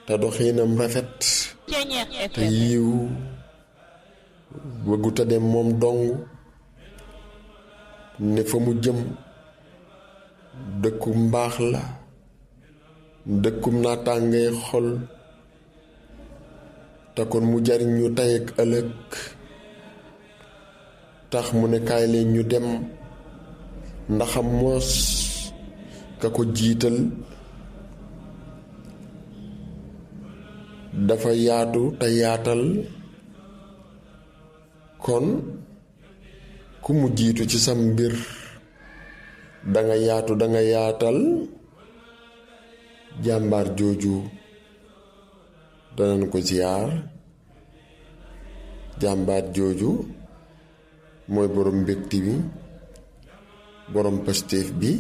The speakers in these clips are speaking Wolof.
te doxinam rafet te yiw bëgguta dem moom dong ne fa mu jëm dëkku mbaax la dëkkum naataangay xol te kon mu jariñ ñu tey ak ëllëg tax mu ne kaay leen ñu dem ndaxam moos ka ko jiital dafa yaatu te yaatal kon ku mu jiitu ci sam mbir danga yaatu danga yaatal jàmbaar jooju danañ ko ziyaar jàmbaar jooju mooy borom mbégti bi borom pastéef bi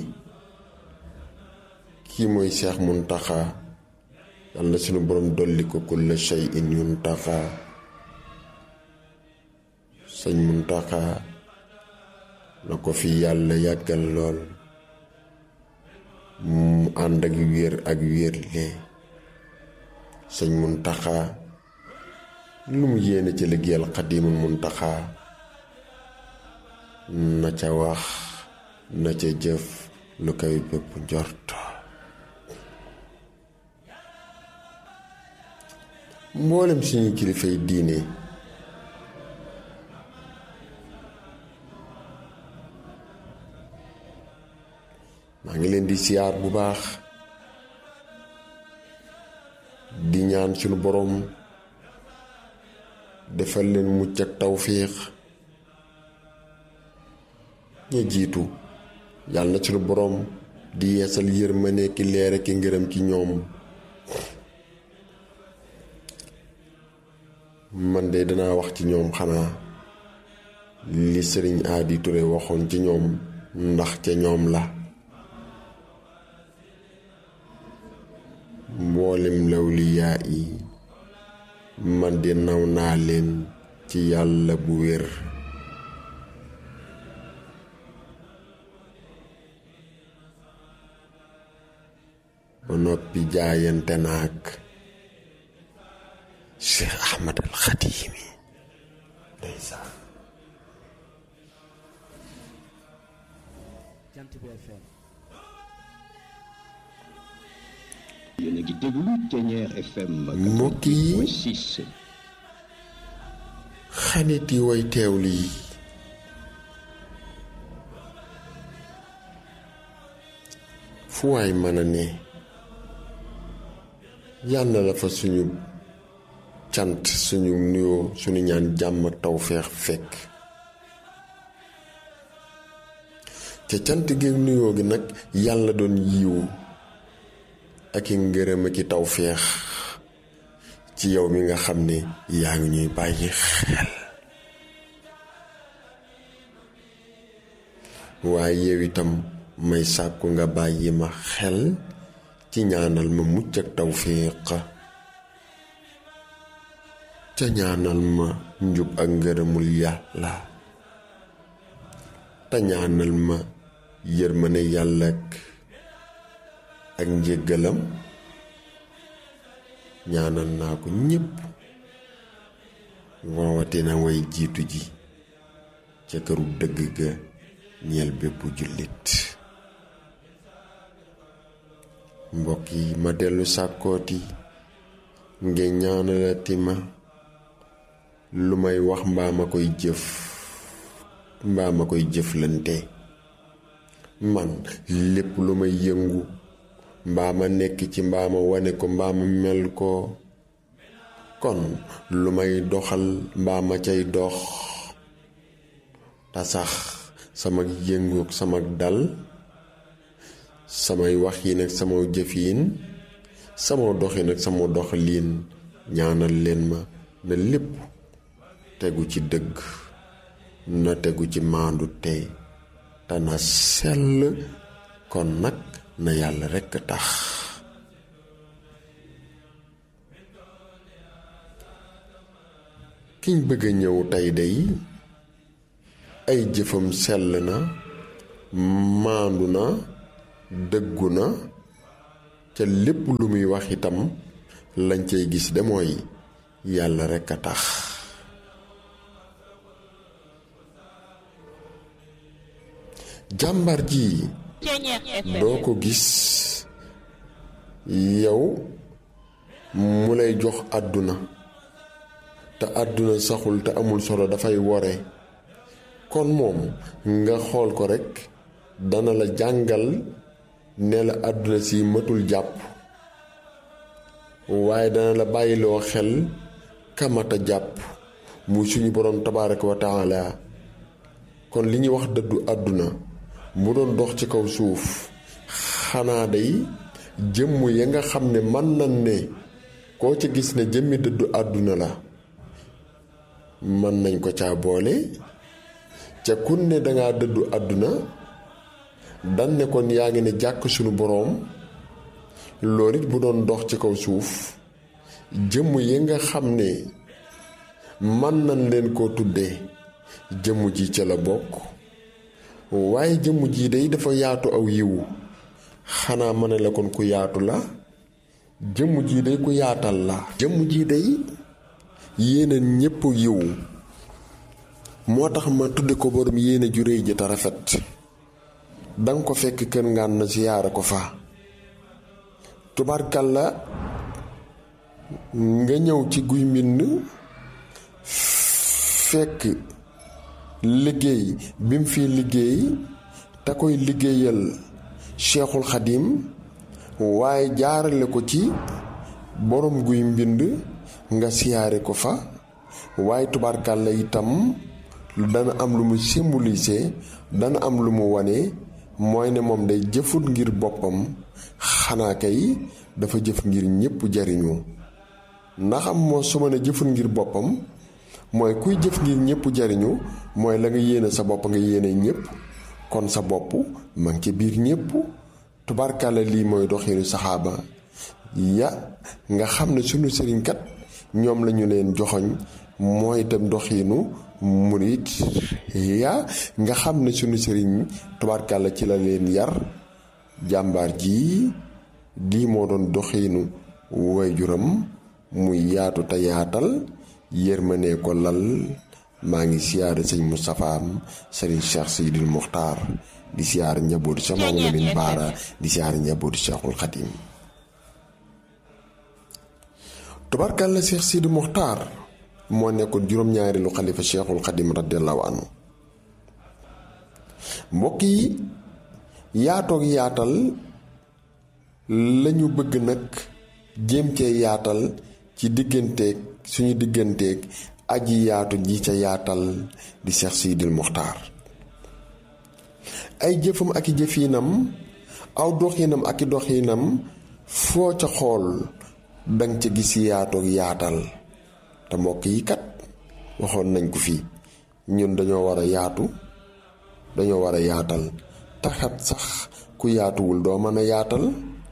kii mooy Seex Muntaxa yàlla na sunu borom dolli ko kulla shay'in yuntaxa sëñ Muntaxa na ko fi yàlla yàggal lool mu ànd ak wér ak wérle sëñ Muntaxa lu mu yéene ci liggéeyal Xaadimul Muntaxa na ca wax na ca jëf lu koy bépp njort mboolem suñu kilifay diine maa ngi leen di siyaar bu baax di ñaan suñu boroom defal leen mucc ak tawféex ña jiitu yàlla na suñu boroom di yeesal yërmande ki leere ki ngërëm ci ñoom man de danaa wax ci ñoom xanaa li sëriñ Aadi Ture waxoon ci ñoom ndax ca ñoom la mboolem lawliyaa yi man di naw naa leen ci yàlla bu wér ba noppi jaayante naag Cheikh Ahmad al Xadimi ndeysaan Jant bi FM yéen a ngi déglu Ténière FM mbokk yi 6 xarit yi way teewlu yi fu waay mën a ne yàlla la fa suñu cant suñu nuyoo suñu ñaan jàmm ak tawféex fekk ca cant gi nuyoo gi nag yàlla doon yiwu ak i ngërëm ak i tawféex ci yow mi nga xam ne yaa ngi ñuy bàyyi xel waaye yow itam may sàkku nga bàyyi ma xel ci ñaanal ma mucc ak tawféex ca ñaanal ma njub ak ngërëmul yàlla te ñaanal ma yërmane yàlla ak ak njéggalam ñaanal naa ko ñépp rawatina way jiitu ji ca këru dëgg ga ñeel bépp jullit mbokk yi ma dellu sàkkooti ngeen ñaanalati ma lu may wax mbaa ma koy jëf mbaa ma koy jëflante man lépp lu may yëngu mbaa ma nekk ci mbaa ma wane ko mbaa ma mel ko kon lu may doxal mbaa ma cay dox te sax sama yëngu ak sama dal samay waxiin ak sama jëfiin sama doxin ak sama doxaliin ñaanal leen ma na lépp tegu ci dëgg na tegu ci maandu tey te na sell kon nag na yàlla rekk tax kiñ bëgg a ñëw tey day ay jëfam sell na maandu na dëggu na ca lépp lu muy wax itam lañ cay gis de mooy yàlla rekk a tax jàmbar ji doo ko gis yow mu lay jox àdduna te àdduna saxul te amul solo dafay wore kon moom nga xool ko rekk dana la jàngal ne la àdduna si matul jàpp waaye dana la bàyyiloo xel kamata jàpp muy suñu boroom tabaaraka wa taala kon li ñuy wax dëddu àdduna mu doon dox ci kaw suuf xanaa day jëmm ya nga xam ne mën nañ ne koo ca gis ne jëmmi dëddu àdduna la mën nañ ko caa boole ca kun ne dangaa dëddu àdduna dan ne kon yaa ngi ne jàkk sunu boroom loolu it bu doon dox ci kaw suuf jëmm yi nga xam ne mën nañ leen koo tuddee jëmm ji ca la bokk waaye jëmm ji day dafa yaatu aw yiwu xanaa ma ne la kon ku yaatu la jëmm ji day ku yaatal la jëmm ji day yéene ñépp yiwu moo tax ma tudde ko borom yéene ju réy ji te rafet danga ko fekk kër ngaan na siyaare ko fa tubarkalla nga ñëw ci guy mbind fekk liggéey bi mu fi liggéey te koy liggéeyal cheikhul xadim waaye jaarale ko ci borom guy mbind nga siyaare ko fa waaye tubarkalla itam dana am lu mu symboliser dana am lu mu wane mooy ne moom day jëfut ngir boppam xanaa kay dafa jëf ngir ñépp jariñu ndax am moo su ma ne jëfut ngir boppam mooy kuy jëf ngir ñépp jariñu mooy la nga yéene sa bopp nga yéene ñépp kon sa bopp ma ngi ci biir ñépp tubarkalla lii mooy doxinu saxaaba ya nga xam ne sunu sëriñkat ñoom lañu leen joxoñ mooy itam doxinu murit ya nga xam ne sunu sëriñ tubaarkàlla ci la leen yar jàmbaar ji lii moo doon doxinu waajuram muy yaatu te yaatal yërmande ko lal maa ngi siyaare sëñ Moustapha sëriñ Cheikh Seydil Muxtaar di siyaare njabootu Cheikh Mamadou Lamine Baara di siyaare njabootu Cheikhul Xadim tubaarkàlla Cheikh Seydil Muxtaar moo nekkoon juróom-ñaari lu xalifa cheikhul xadim radiallahu anhu mbokk yi yaatoog yaatal lañu bëgg nag jéem cee yaatal ci digganteeg suñu digganteeg aji yaatu ji ca yaatal di Cheikh Sidil Muxtaar ay jëfam ak i jëfinam aw doxinam ak i doxinam foo ca xool danga ca gis yaatoog yaatal te mbokk yi kat waxoon nañ ko fii ñun dañoo war a yaatu dañoo war a yaatal taxat sax ku yaatuwul doo mën a yaatal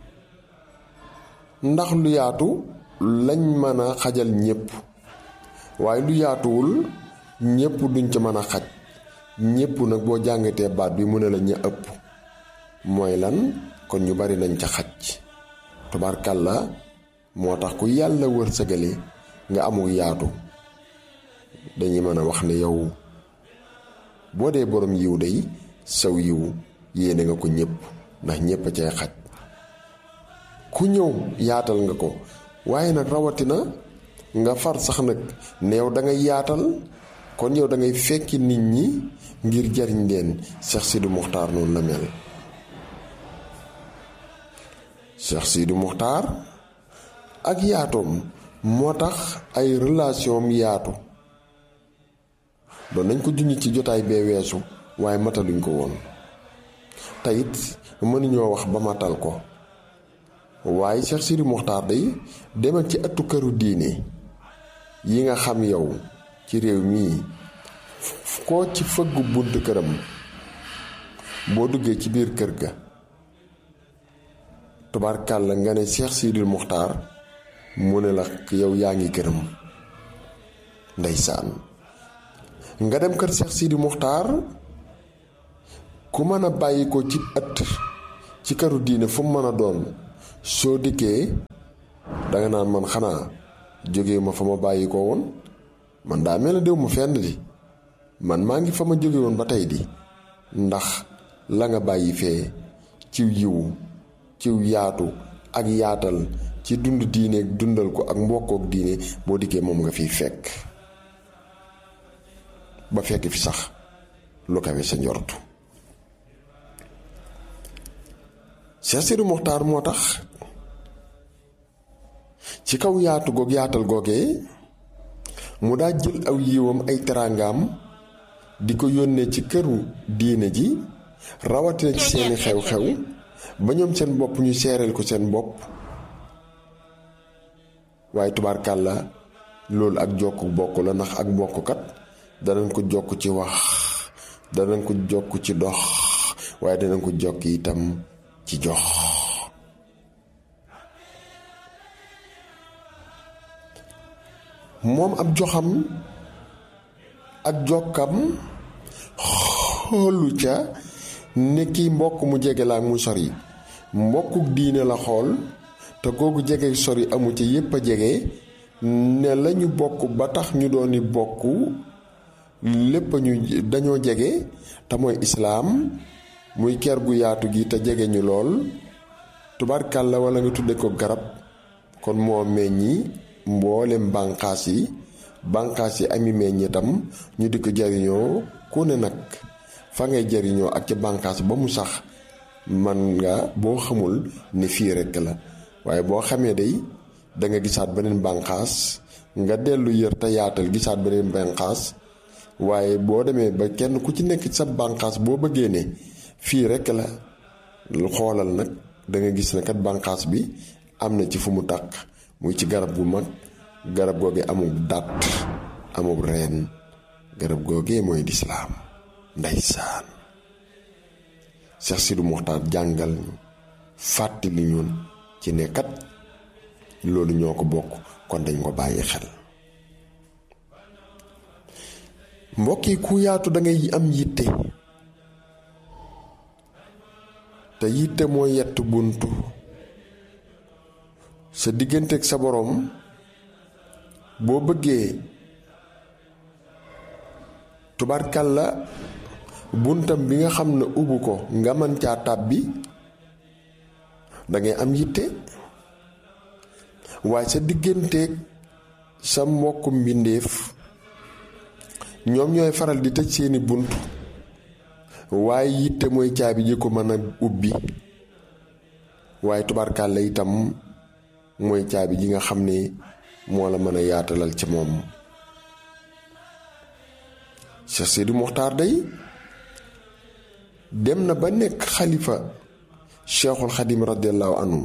ndax lu yaatu lañ mën a xajal ñépp waaye lu yaatuwul ñépp duñ ca mën a xaj ñépp nag boo jàngatee baat bi mu ne la ña ëpp mooy lan kon ñu bari nañ ca xaj tubaarkàlla moo tax ku yàlla wërsëgale nga amul yaatu dañuy mën a wax ne yow boo dee borom yiw day saw yiw yéene nga ko ñépp ndax ñépp a cay xaj ku ñëw yaatal nga ko waaye nag rawatina nga far sax nag ne yow da ngay yaatal kon yow da ngay fekki nit ñi ngir jariñ leen Cheikh Sidi Muxtaar noonu la mel Cheikh Sidi Muxtaar ak yaatoom moo tax ay relation am yaatu doon nañ ko junj ci jotaay bee weesu waaye mataluñ ko woon teyit mënuñoo wax ba matal ko waaye Cheikh Sidi Muxtaar day demal ci ëttu këru diine yi nga xam yow ci réew mii koo ci fëggu bunt këram boo duggee ci biir kër ga tubaarkàlla nga ne Cheikh Sidi Muxtaar mu ne la yow yaa ngi gërëm ndeysaan nga dem kër Cheikh Sidi Muxtaar ku mën a bàyyi ko ci ëtt ci këru diine fu mu mën a doon soo dikkee danga naan man xanaa jóge ma fa ma bàyyi ko woon man daa mel ne déw ma fenn di man maa ngi fa ma jóge woon ba tey di ndax la nga bàyyi fee ciw yiwu ciw yaatu ak yaatal ci dund diine dundal ko ak mbokkook diine boo dikkee moom nga fiy fekk ba fekk fi sax lu kawe sa njortu Cheikh Sidi Mokhtar moo tax ci kaw yaatu goog yaatal googee mu daa jël aw yiwam ay teraangaam di ko yónnee ci këru diine ji rawatina ci seeni xew-xew ba ñoom seen bopp ñu seereel ko seen bopp waaye tubaarkàlla loolu ak jokk bokk la ndax ak bokkkat danañ ko jokk ci wax danañ ko jokk ci dox waaye danañ ko jokk itam ci jox moom ab joxam ak jokkam xoolu ca ne kii mbokk mu jege la ak mu sori mbokkuk diine la xool te googu jege sori amu ca yépp a jege ne lañu bokk ba tax ñu dooni bokk lépp ñu dañoo jege te mooy islaam muy ker gu yaatu gi te jege ñu lool tubaarkàlla wala nga tudde ko garab kon moo meññi mboolem bànqaas yi bànqaas yi ami meññ itam ñu di ko jariñoo ku ne nag fa ngay jariñoo ak ca bànqaas ba mu sax man nga boo xamul ne fii rekk la waaye boo xamee day da nga gisaat beneen bànqaas nga dellu yër te yaatal gisaat beneen bànqaas waaye boo demee ba kenn ku ci nekk sa bànqaas boo bëggee ne fii rekk la xoolal nag da nga gis ne kat bànqaas bi am na ci fu mu tàq muy ci garab gu mag garab googe amul dàtt amul reen garab googee mooy lislaam ndeysaan Cheikh Sidi Mokhtar jàngal ñu fàttali ñun ci ne kat loolu ñoo ko bokk kon dañ ko bàyyi xel mbokk yi ku yaatu da ngay am yitte te yitte mooy yett buntu sa digganteeg sa boroom boo bëggee tubarkalla buntam bi nga xam ne ubbu ko nga mën caa tàbbi dangay am yitte waaye sa digganteeg sa mbokku mbindéef ñoom ñooy faral di tëj seeni bunt waaye yitte mooy caabi ji ko mën a ubbi waaye tubarkalla itam mooy caabi ji nga xam ne moo la mën a yaatalal ci moom Cheikh Sidi Mokhtar day dem na ba nekk xalifa Cheikhul Xadim radiallahu anhu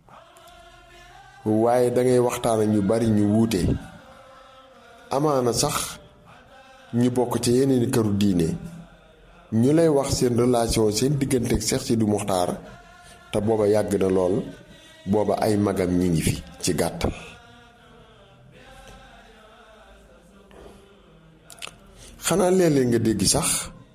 waaye dangay waxtaan ak ñu bari ñu wuute amaana sax ñu bokk ci yeneen këru diine ñu lay wax seen relation seen diggante ak Cheikh Sidi Mokhtar te booba yàgg na lool booba ay magam ñi ngi fi ci gàttal xanaa léeg-léeg nga dégg sax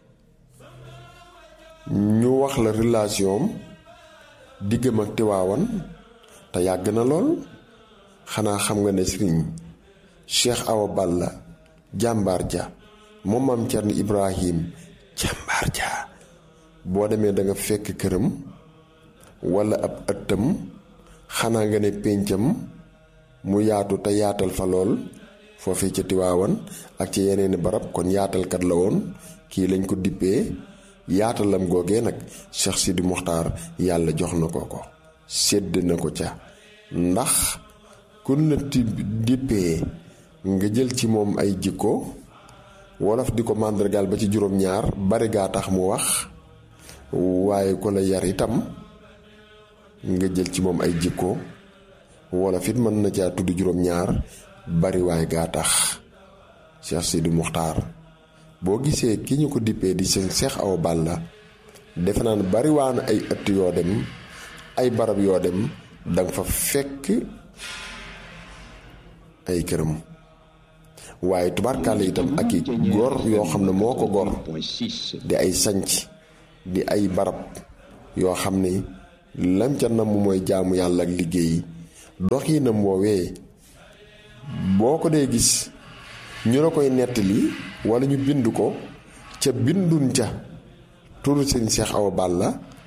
ñu wax la relation diggam ak Tiwaawan te yàgg na lool xanaa xam nga ne sëriñ Cheikh Awa Balla jàmbaar ja moom maam Cerno Ibrahim jàmbaar ja boo demee da nga fekk këram walla ab ëttam xanaa nga ne péncam mu yaatu te yaatal fa lool foofee ca Tiwaawan ak ci yeneeni barab kon yaatalkat la woon kii lañ ko dippee yaatalam googee nag Cheikh Sidi Mokhtar yàlla jox na ko ko sédd na ko ca ndax kun la dippee nga jël ci moom ay jikko wolof di ko màndargaal ba ci juróom-ñaar bari gaa tax mu wax waaye ko la yar itam nga jël ci moom ay jikko wolof it mën na caa tudd juróom-ñaar bari waay gaa tax Cheikh Sidi Mokhtar boo gisee ki ñu ko dippee di seen Cheikh Awa Balla defe naa ne bari waa na ay ëtt yoo dem ay barab yoo dem danga fa fekk ay këram waaye tubaarkàlla itam ak i góor yoo xam ne moo ko góor di ay sanc di ay barab yoo xam ne lam ca namm mooy jaamu yàlla ak liggéey doxinam woowee boo ko dee gis ñu la koy nettali wala ñu bind ko ca bindun ca turu sëñ Cheikh Awa Balla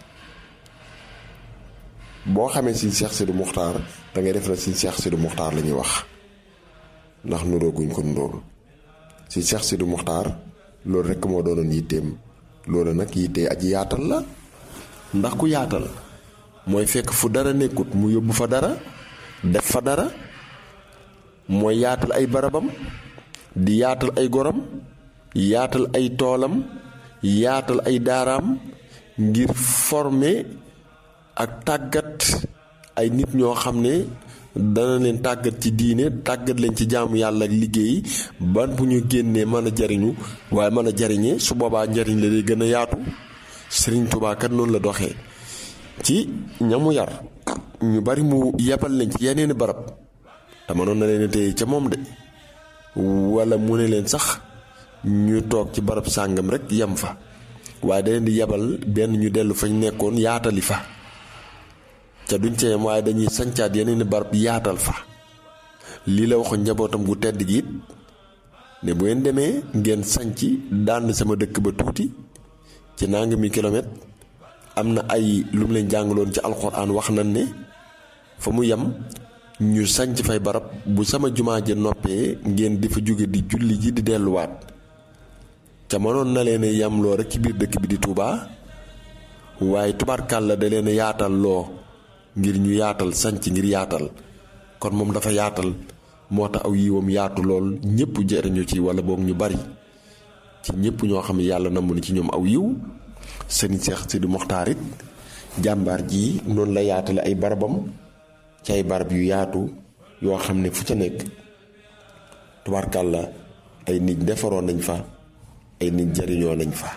boo xamee sëñ Cheikh Sidi Muxtaar da ngay def na sëñ Cheikh Sidi Muxtaar la ñuy wax ndax nurooguñ ko nuróol sëñ Cheikh Sidi Muxtaar loolu rekk moo doonoon yitteem loolu nag yittee aji yaatal la ndax ku yaatal mooy fekk fu dara nekkut mu yóbbu fa dara def fa dara mooy yaatal ay barabam di yaatal ay goram yaatal ay toolam yaatal ay daaraam ngir former ak tàggat ay nit ñoo xam ne dana leen tàggat ci diine tàggat leen ci jaamu yàlla ak liggéey ban bu ñu génnee mën a jariñu waaye mën a jariñee su boobaa njariñ la day gën a yaatu Sëriñ Tuubaa kat noonu la doxee ci ñamu yar ñu bari mu yebal leen ci yeneeni barab te mënoon na leen téye ca moom de wala mu ne leen sax ñu toog ci barab sàngam rek yem fa waaye da leen di yebal benn ñu dellu fañ nekkoon yaatali fa ca duñ ca yem waaye dañuy sancaat yeneeni barab yaatal fa lii la waxoon njabootam gu tedd gi it ne bu ngeen demee ngeen sanc dànd sama dëkk ba tuuti ci nangami kilomètre am na ay lu mu leen jàngaloon ci alxuraan wax nañ ne fa mu yem ñu sanc fay barab bu sama jumaa ja noppee ngeen di fa jóge di julli ji di delluwaat ca mënoon na leen yam loo rek ci biir dëkk bi di Touba waaye tubaarkàlla da leen yaatal loo ngir ñu yaatal sanc ngir yaatal kon moom dafa yaatal moo tax aw yiwam yaatu lool ñëpp jëriñu ci wala boog ñu bari ci ñëpp ñoo xam ne yàlla namm na ci ñoom aw yiw sëriñ Seex Sidi Moxtaar it jàmbaar ji noonu la yaatale ay barabam ci ay barab yu yaatu yoo xam ne fu ca nekk tubaarkàlla ay nit defaroon nañ fa ay nit jariñoo nañ fa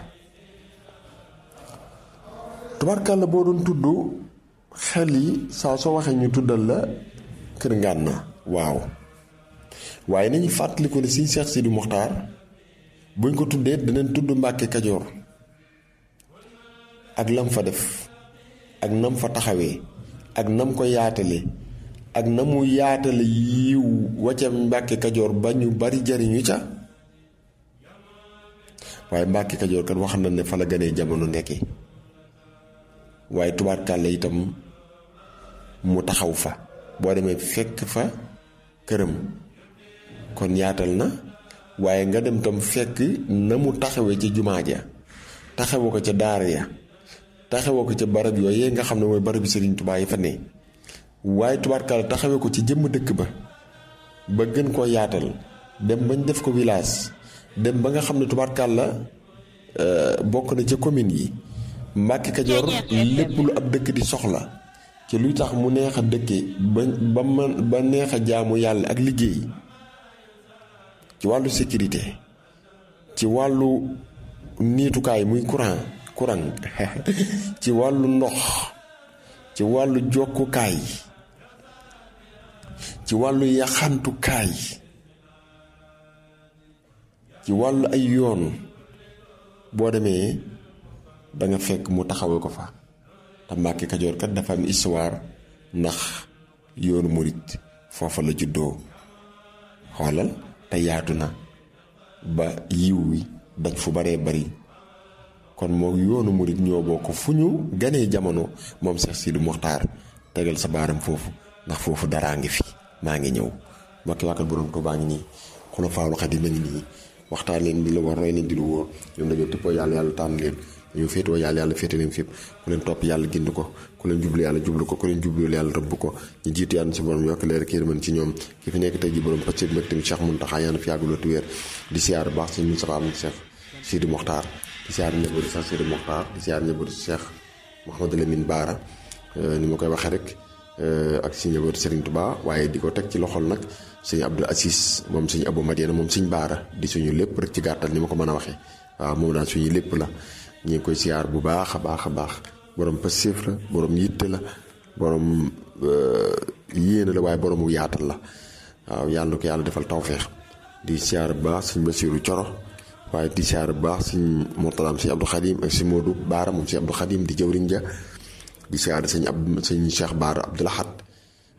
tubaarkàlla boo doon tudd xel yi saa soo waxee ñu tuddal la kër ngànna waaw waaye nañu fàttaliku ne siñ Seex Sidi Moxtaar buñ ko tuddee dinañ tudd Mbàkke Kajoor ak lam fa def ak nam fa taxawee ak nam ko yaatale ak na mu yaatale yiw wacca Mbàkke Kajoor ba ñu bari jariñu ca waaye Mbàkke Kajoor kat wax na ne fa la gënee jamono nekki waaye tubaarkàlla itam mu taxaw fa boo demee fekk fa këram kon yaatal na waaye nga dem tam fekk na mu taxawee ca jumaa ja taxawoo ko ca daara ya taxawoo ko ca barab yooyu nga xam ne mooy barabi Sëriñ Tuubaa yi fa ne waaye tubaarkàlla taxawee ko ci jëmm dëkk ba ba gën koo yaatal dem bañ def ko village dem ba nga xam ne tubaarkàlla bokk na ca commune yi Mbàkke Kajoor lépp lu ab dëkk di soxla ci luy tax mu neex a dëkke ba ba man ba neex a jaamu yàlla ak liggéey ci wàllu sécurité ci wàllu niitukaay muy courant courant ci wàllu ndox ci wàllu jokkukaay ci wàllu yaxantukaay ci wàllu ay yoon boo demee danga fekk mu taxawee ko fa te Mbàkke Kajoor kat dafa am histoire ndax yoonu murit foofa la juddoo xoolal te yaatu na ba yiw wi daj fu baree bari kon moo yoonu murit ñoo bokk fu ñu ganee jamono moom Seex Sidi Moxtaar tegal sa baaram foofu ndax foofu daraa ngi fi maa ngi ñëw mbokki wàkkal borom Tuubaa ngi nii Xulafaa'ul Xadiim a ngi nii waxtaan leen di la war roy leen di lu wóor ñoom dañoo tippoo yàlla yàlla tànn leen dañoo féetewoo yàlla yàlla féete leen fépp ku leen topp yàlla gind ko ku leen jublu yàlla jublu ko ku leen jublu yàlla rëbb ko ñu jiitu yàlla si borom yokk leer kii mën ci ñoom ki fi nekk tey ji borom pacc mbég tamit Cheikh Mountakha yàlla fi yàgguloo ti wéer di siyaar baax sëñ Moustapha am Cheikh Sidi Mokhtar di siyaar njabootu Cheikh Sidi Mokhtar di siyaar njabootu Cheikh Mouhamadou Lamine Baara ni ma koy waxee rek ak si njabootu Serigne Touba waaye di ko teg ci loxol nag sëñ Abdou Assis moom sëñ Abou Madiana moom sëñ Baara di suñu lépp rek ci gàttal ni ma ko mën a waxee waaw moom daal suñu lépp la ñu ngi koy siyaar bu baax a baax a baax borom passif la borom yitte la borom yéene la waaye boromu yaatal la waaw yàlla na ko yàlla defal tawféex di siyaar bu baax sëñ Basiiru Coro waaye di siyaar bu baax sëñ Murtalaam sëñ Abdou Khadim ak sëñ Modou Baara moom sëñ Abdou Khadim di jëwriñ ja di siyaar sëñ ab sëñ Cheikh Baara Abdou Lahad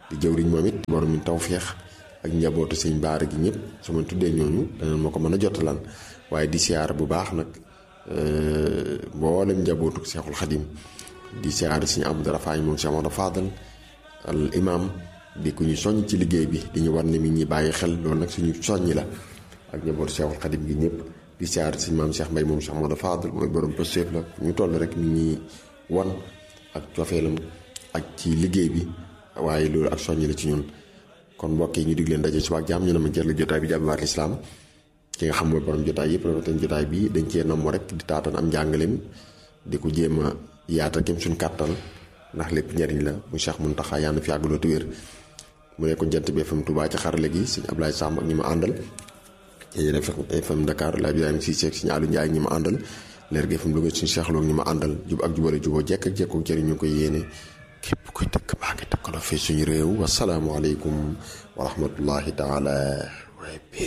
di jëwriñ moom it borom mi tawféex ak njabootu sëñ baara gi ñëpp su ma tuddee ñooñu danañ ma ko mën a jotalan waaye di siyaar bu baax nag mboolem njabootu Seexul Xadim di siyaar sëñ Abdou Rafaay moom Cheikh Mamadou Fadal al imam di ku ñu soññ ci liggéey bi di ñu war ne mi ñi bàyyi xel loolu nag suñu soññi la ak njabootu Seexul Xadim gi ñëpp di siyaar sëñ maam Cheikh Mbay moom Cheikh Mamadou Fadal mooy borom pëstéef la ñu toll rek mi ñi wan ak cofeelam ak ci liggéey bi waaye loolu ak soññi la ci ñun kon mbokk yi ñu dig leen daje suba ak jàmm ñu ne ma jël jotaay bi jàmbaar lislaam ki nga xam mooy borom jotaay yëpp rawatina jotaay bi dañ cee namm rek di taatan am njàngaleem di ko jéem a yaata kem suñ kàttan ndax lépp njariñ la mu Cheikh Muntaxa yàlla na fi àggaloo te wér mu nekkoon jant bi FM Touba ci xarale gi sëñ Ablaye Samb ak ñi ma àndal yéen FM Dakar la Ibrahima si seeg sëñ Aliou Ndiaye ñi ma àndal leer gi FM Louga suñu Cheikh Lo ñi ma àndal jub ak jubale juboo jekk ak jekkook jëriñ ñu koy yéene képp kuy dëkk baa ngi dëkkaloo fii suñu réew wasalaamualeykum wa rahmatullahi taala